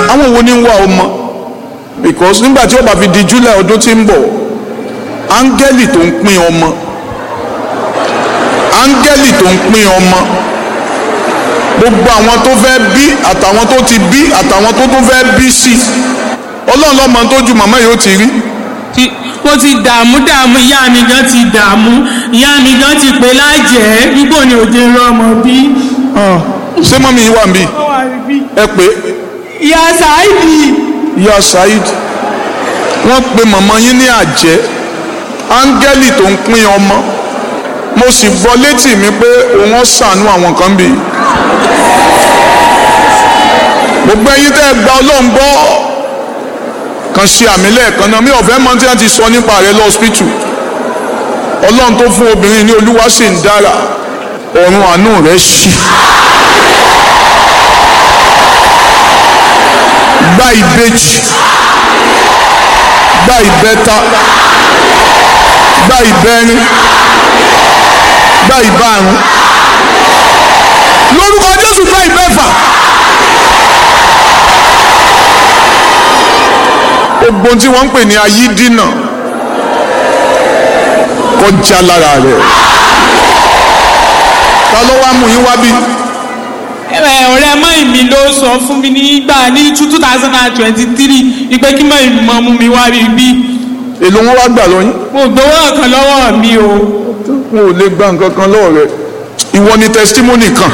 àwọn wo ni ń wá ọmọ because nígbà tí ó bá fi di july ọdún tí ń bọ̀ áńgẹ́lì tó ń pín ọmọ áńgẹ́lì tó ń pín ọmọ gbogbo àwọn tó fẹ́ bí àtàwọn tó ti bí àtàwọn tó tó fẹ́ bí sí ọlọ́run lọ́mọ tó ju màmá yìí ó ti rí Ti- mo ti dààmú dààmú ìyá mi gan ti dààmú ìyá mi gan ti pè lájẹ́ nígbò ni òde rọmọ bí. ṣé mọ́mí yìí wà ń bí ẹ pé ìyá Saidi ìyá Saheed wọ́n pe màmá yín ní àjẹ́ áńgẹ́lì tó ń pín ọmọ mo sì gbọ́ létí mi pé òun ó ṣàánú àwọn kan bí gbogbo ẹ̀yin tẹ́ ẹ gba ọlọ́run gbọ́ kan ṣe àmì lẹ́ẹ̀kan náà mi ò fẹ́ mọ tí wọ́n ti sọ nípa rẹ̀ lọ́ọ́sìpìtù ọlọ́run tó fún obìnrin ní olúwa sì ń dára ọ̀run àánú rẹ̀ ṣí. gba ìbejì gba ìbẹta gba ìbẹrin gba ìbárun lórúkọ jésù gba ìbẹfà gbogbo tí wọ́n ń pè ní ayídínà kọjá lára rẹ̀ ta ló wá mú yín wá bí ẹ ọ̀rẹ́ mọ́ mi ló sọ fún mi nígbà ní two thousand and twenty three ní pé kí mọ̀ ìmọ̀ mú mi wá rí bí èlò wọn wá gbà lọ́yìn mo gbowó ọ̀kan lọ́wọ́ mi o. wọn ò lè gba nǹkan kan lọ́wọ́ rẹ̀ ìwọ ni testimony kan.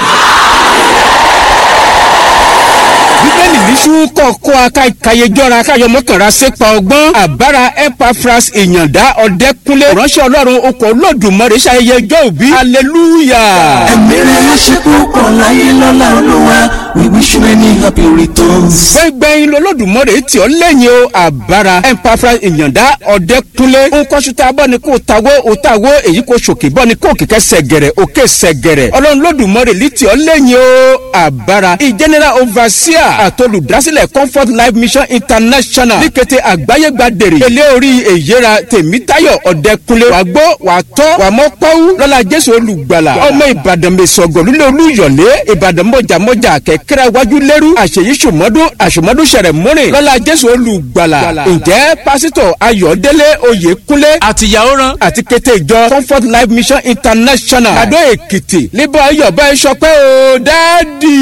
bíbélì níṣú kọ̀ọ̀kọ́ akáyéjọ́ra káyọmọ́kànra sépa ọgbọ́n àbára epafras ìyàndá ọ̀dẹ́kúnlé ránṣẹ́ ọlọ́run okọ̀ olódùmarè ṣayẹyẹ ọjọ́ òbí hallelujah. ẹ̀mí rẹ̀ ṣe púpọ̀ láyé lọ́la olúwa we wish you many happy returns. gbẹ̀ngbẹ̀yìn lolódùmarè tí ó lẹ́yìn o àbára epafras ìyàndá ọ̀dẹ́kúnlé nkọ́ṣútà bọ́ni kò tawó òtawó èyí kò ṣòkè bọ́ni kò kìkẹ́ sẹ̀gẹ̀rẹ̀ òkè sẹ̀gẹ̀rẹ̀ ọlọ́run lódùmarè lí tí ó lẹ́yìn o àbára ìjẹ́nẹ́rà overseer àtolùdásílẹ̀ comfort life mission international ní kété àgbáyé gbàdèrè ilé orí èyíra tèmítáyọ̀ ọ̀dẹ́kunlé wàá gbọ́ wàá tọ́ wàá mọ́ pọ́wú lọ́la jésù olùgbàlà ọmọ ìbàdàn mẹ́sọ̀gọ̀ lulẹ̀ olúyọ̀lé ìbàdàn mọ̀jàmọ́jà kẹ̀kẹ́rẹ́ wájú lẹ́rú àṣeyí sùmọ́dún àṣùmọ́dún sẹ̀rẹ̀ múrin lọ́la jésù olùgbàlà ǹjẹ́ pásítọ̀ ayọ̀délé oyèkúnlé àtìyàwó ran àti kété ìjọ comfort life mission international àdó èkìtì níbọ̀ ayọ̀ bá ẹ sọpẹ́ o dáàdì.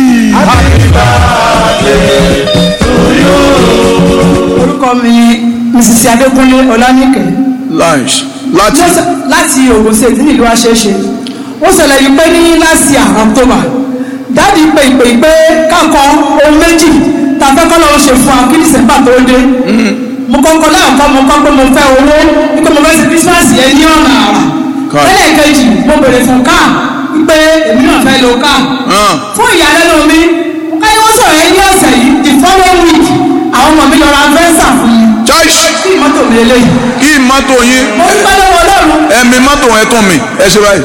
orúkọ mi mrs adékúnlé ọlánìkẹ́ lunch láti Mo sọ- láti ogun state nílùú àṣeṣe ó ṣẹlẹ̀ yìí pé ní last year october dáàdi pé ìpè pé kákan ohun méjì tàbí kọ́ lọ́wọ́ ṣe fún wa kí december tó dé mo kọ́kọ́ láàkọ́ mo kọ́ pé mo fẹ́ owó wípé mo fẹ́ ṣe christmas yẹn ní ọ̀nà àrà Káà. ẹlẹ́ẹ̀kejì mo bèrè fún káà wípé èmi náà fẹ́ lo káà hàn fún ìyàlẹ́nu mi káyọ̀ wọ́n sọ̀rọ̀ yẹn ní ọ̀sẹ̀ yìí the following week àwọn ọmọ mi lọ ra fẹ́ǹsà fún mi choice kí mọ́tò mi lélẹ́yìn kí mọ́tò yín mo dúpẹ́ lọ́wọ́ ọlọ́run ẹ̀mí mọ́tò ẹ̀ tún mi ẹ ṣe báyìí.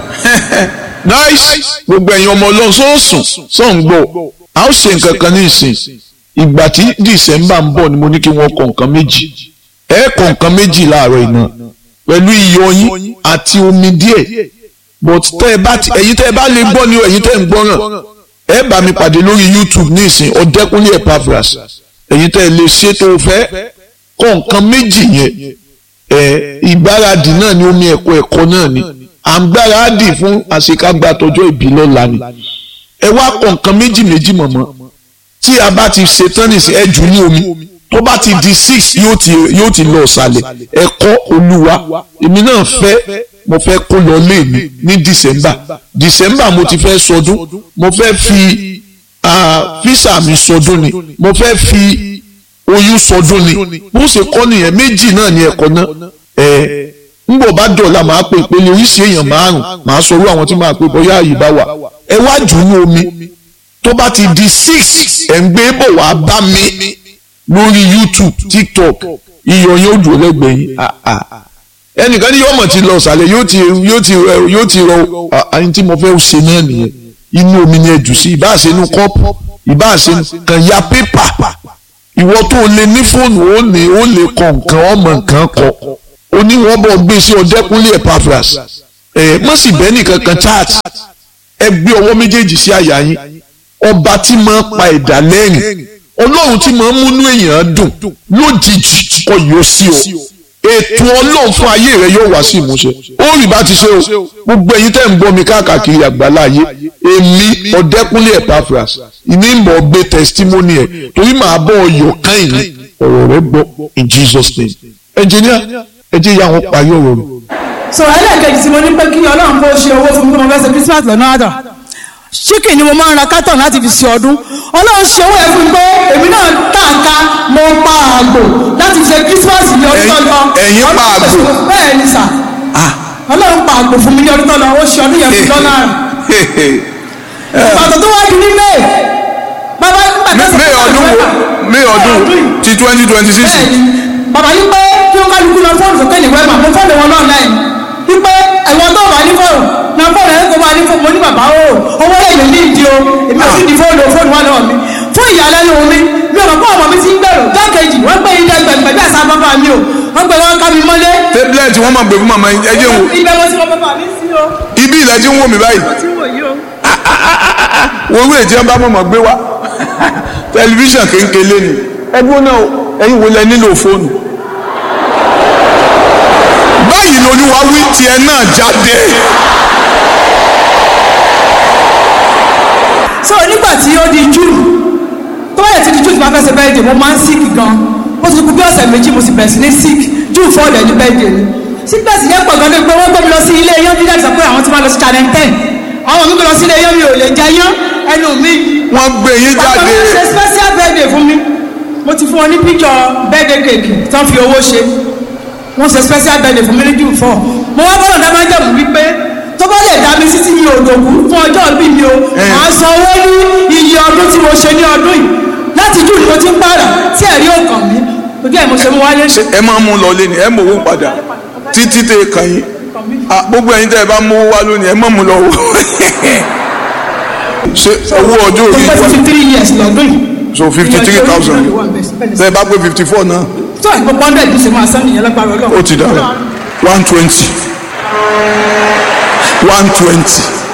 nice gbogbo ẹ̀yin ọmọ ọlọ́run sọ́ọ̀sùn sọ́ọ̀n gbọ́ a ó ṣe nǹkan kan ní ìsìn ìgbà tí december ń bọ̀ ni mo ní kí wọ́n kọ nǹkan méjì ẹ kọ nǹkan méjì láàárọ̀ iná pẹ̀lú iyọ̀ yín àti omi díẹ̀ but tẹ́ ẹ bá ti ẹ̀yin tẹ́ ẹ bá lè gbọ́ ni o ẹ̀yin tẹ́ ẹ ń gbọ́ràn ẹ bá mi pàdé lórí youtube ní ìsìn ọ̀dẹ́kúnlé Epaphras ẹ̀yin tẹ́ ẹ lè ṣe tó o fẹ́ kọ nǹkan méjì yẹn ẹ ìgbáradì náà ni omi ẹ̀kọ́ ẹ̀kọ́ náà ni à ń gbáradì fún àṣekágbá tọjọ́ ìbí lọ́la ni ẹ wá kọ nǹkan méjì méjì mọ̀mọ́ tí a bá ti ṣe tán nìsín ẹ jù ní omi tó bá ti di six yóò ti yóò ti lọ ọ̀sàlẹ̀ ẹ̀kọ́ olúwa èmi náà fẹ́ mo fẹ́ kó lọ lé mi ní december december mo ti fẹ́ sọdún mo fẹ́ fi ah, físà mi sọdún ni mo fẹ́ fi oyún sọdún ni bó ṣe kọ́ nìyẹn méjì náà ni ẹ̀kọ́ náà ẹ̀ ńgbọ̀ bá dọ̀la máa pè pé oríṣi èèyàn márùn máa sọ orú àwọn tí máa pè bóyá àyè bá wà ẹ wá jù ú ní omi tó bá ti di six ẹ̀ ń gbé bọ̀ wá bá mi lórí youtube tiktok iyọ̀ yóò dùn lẹ́gbẹ̀ẹ́ yín Ah, ah. ẹnìkan ní yóò mọ̀ ti lọ sàlẹ̀ yóò ti yóò ti rẹ- yóò ti rọ àyìn tí mo fẹ́ ṣe náà nìyẹn inú omi ni ẹ jù sí ìbá ṣe inú kọ́pù ìbá ṣe kàn ya pépà ìwọ tó o lè ní fóònù ó lè ó lè kọ nǹkan ọmọ nǹkan kọ ó ní wọ́n bọ̀ gbé sí ọdẹ́kúnlé Epaphras ẹ̀ mọ̀ sí bẹ́ẹ̀ nìkan kan chat ẹ gbé ọwọ́ méjèèjì sí àyà yín ọba tí máa pa ẹ̀dá lẹ́rìn ọlọ́run tí máa ń múnú èèyàn dùn lójijì kọ yóò sí o ètò ọlọ́run fún ayé rẹ yóò wá sí ìmúṣẹ ó rí bá ti ṣe o gbogbo ẹ̀yin tẹ́ ń gbọ́ mi káàkiri àgbàlá ayé èmi ọ̀dẹ́kúnlé Epaphras ìní mọ̀ gbé testimony ẹ̀ torí màá bọ̀ ọyọ̀ káyìn ní ọ̀rọ̀ rẹ gbọ́ in Jesus name engineer ẹ jẹ́ ìyá wọn parí ọ̀rọ̀ rẹ̀. so ẹlẹ́ẹ̀kejì tí mo ní pé kí ọlọ́run kó ṣe owó fún mi kí mo fẹ́ ṣe christmas lọ́nà àdàn chicken ni mo máa ń ra carton láti fi ṣe ọdún ọlọ́run ṣe owó ẹ̀ fún mi pé èmi náà tàǹkà mo pa àgbò láti fi ṣe christmas ní ọdún tó lọ Ẹ̀yin pa àgbò? bẹ́ẹ̀ ni sà ọlọ́run pa àgbò fún mi ní ọdún tó lọ ó ṣe ọdún yẹn fún lọ́nà ìbàdàn tó wá di ní may bàbá nígbà tó May ọdún wo May ọdún ti twenty twenty six bẹ́ẹ̀ni bàbá yìí pé kí wọ́n kálukú lọ fóònù sókè ní wẹ́ẹ̀mà mo fóònù wọn náà láì wípé ẹ̀wọ̀n tó wà ní fóònù náà fóònù ẹ̀ kó máa ní fóònù mo ní bàbá o owó lẹ́yìn ní ìdí o èmi ò sì di fóònù fóònù wà lọ́wọ́ mi fún ìyàlẹ́nu mi mi ò mọ̀ pé ọmọ mi ti ń gbèrò jákèjì wọ́n gbé ilé ẹgbẹ̀gbẹ̀ bí àṣà bàbá mi o wọ́n gbé wọn ká mi mọ́lé tablet wọn máa gbé fún màmá ẹ jẹ́ wò ibẹ̀ mo ti mọ bàbá mi sí o ibi ilẹ̀ tí ń wò mí báyìí tí wò yí o. wo owó èjì ọba mọ̀mọ́ gbé wá tẹlifíṣàn kéńkéle ni ẹgbẹ́ náà ẹ̀yin wo lẹ nílò fóònù báyìí lolúwa wí tiẹ̀ náà jáde so nígbà tí ó di june tó bá yẹ ti di june tí wọ́n fẹ́ ṣe bẹ́ẹ̀dẹ̀ mo máa ń sick gan ó ti kú bí ọ̀sẹ̀ méjì mo sì bẹ̀rẹ̀ sí ní sick june four lẹ́ni bẹ́ẹ̀dẹ̀ ni sickness yẹn pọ̀ gan ni pé wọ́n gbé mi lọ sí ilé yán bí dáàbì sọ pé àwọn ti máa lọ sí channel ten àwọn mi gbé lọ sí ilé yán mi ò lè jẹ yán ẹnu mi wọ́n gbé yín bàbá jáde mi ṣe special birthday fún mi mo ti fún wọn ní picture birthday cake tán fi owó ṣe wọ́n ṣe special birthday fún mi ní june four mo wá bọ́lọ̀ dá máa jẹ̀mú wípé tó bá lè dá mi sí tí mi ò dòkú fún ọjọ́ ìbí mi o màá san owó ní iye ọdún tí mo ṣe ní ọdún yìí láti june ni mo ti ń pààrà tí ẹ̀rí ò kàn mí ojú ẹ̀ mo ṣe mú wáyé ṣe ẹ máa mú un lọ lé ni ẹ mọ owó padà títí tẹ kàn yín Ah, gbogbo ẹ̀yin tẹ ẹ bá mú owó wá lónìí ẹ má mú lọ wò ṣe owó ọjọ́ mo orí pé fifty three years lọ́dún yìí so fifty three thousand tẹ ẹ bá pé fifty four náà tó àìpọ̀ pọ́ndẹ̀ bí ṣe máa sán nìyẹn lágbára ọlọ́run ó ti dára one twenty one twenty